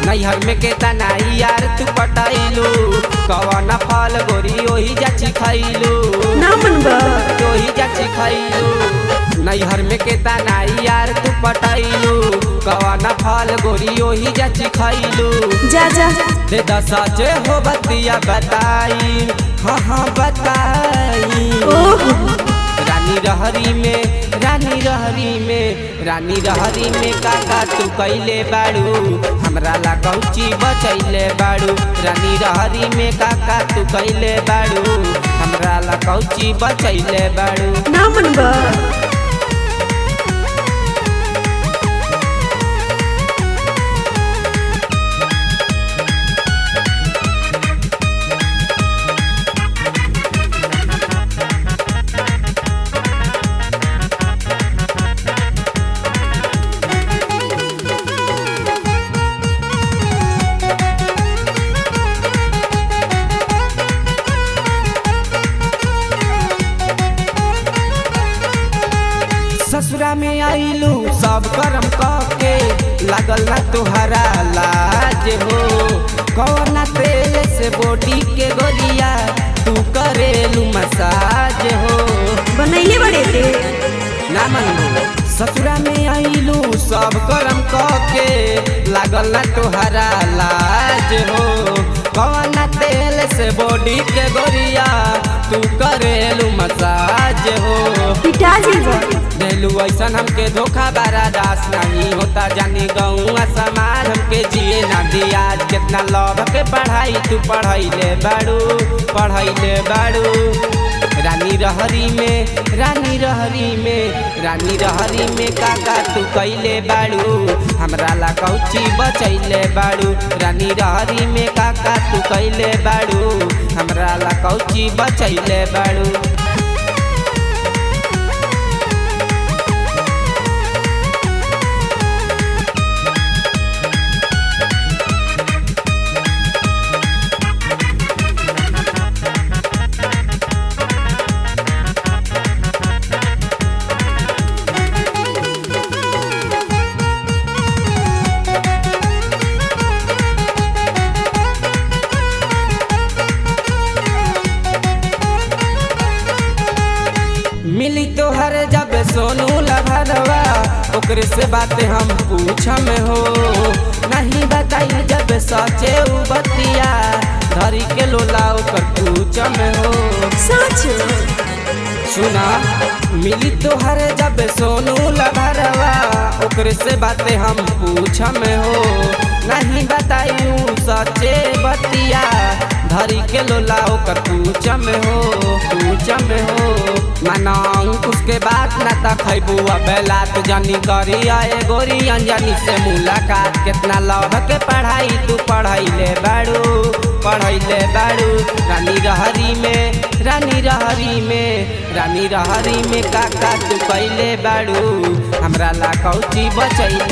नैहर में के तनाई यार तू पटाइलू कवन फल गोरी ओही जाची खैलू ना मनबा ओही जाची खैलू नैहर में के तनाई यार तू पटाइलू कवन फल गोरी ओही जाची खैलू जा जा दे दसाचे हो बतिया बताई हाँ हाँ बताई ओह रानी रहरी में रानी रहरी में रानी रहरी में काका तू कैले बाड़ू हमरा ला कौची बचैले बाड़ू रानी रहरी में काका तू कैले बाड़ू हमरा ला कौची बचैले बाड़ू ना मनबा ससुरा में आइलू सब करम के लागल ना तुहरा लाज हो कौना तेल से बॉडी के गोलिया तू करेलू मसाज हो बनैले बड़े ते ना मनू ससुरा में आइलू सब करम के लागल ना तुहरा लाज हो कौना तेल से बॉडी के गोरिया तू करेलू मसाज हो पिटा जीवा देलू ऐसन हमके धोखा बारा दास नहीं होता जानी गौआ समाज हमके जिए ना दिया कितना लव के पढ़ाई तू पढ़ैले बाड़ू पढ़ैले बाड़ू रानी रहरी में रानी रहरी में रानी रहरी में काका तू कैले बाड़ू हमरा ला कौची बचैले बाड़ू रानी रहरी में काका तू कैले बाड़ू हमरा ला कौची बचैले बाड़ू मिली तोहर जब सोनू लभरवा ओकरे से बात हम पूछम हो नहीं बताई जब सचे उ बतिया धरी के लोला ओकर पूछम हो सच सुना मिली तोहर जब सोनू लभरवा ओकरे से बात हम पूछम हो नहीं बताई सचे बतिया धरी के लोला ओकर पूछम हो पूछम हो मनाऊ उसके बाद न तक खैबू बेला तू जानी करी आए गोरी अंजनी से मुलाकात कितना लव के पढ़ाई तू पढ़ैले बाड़ू पढ़ैले बाड़ू रानी रहरी में रानी रहरी में रानी रहरी में काका तू कैले बाड़ू हमरा ला कौची बचैले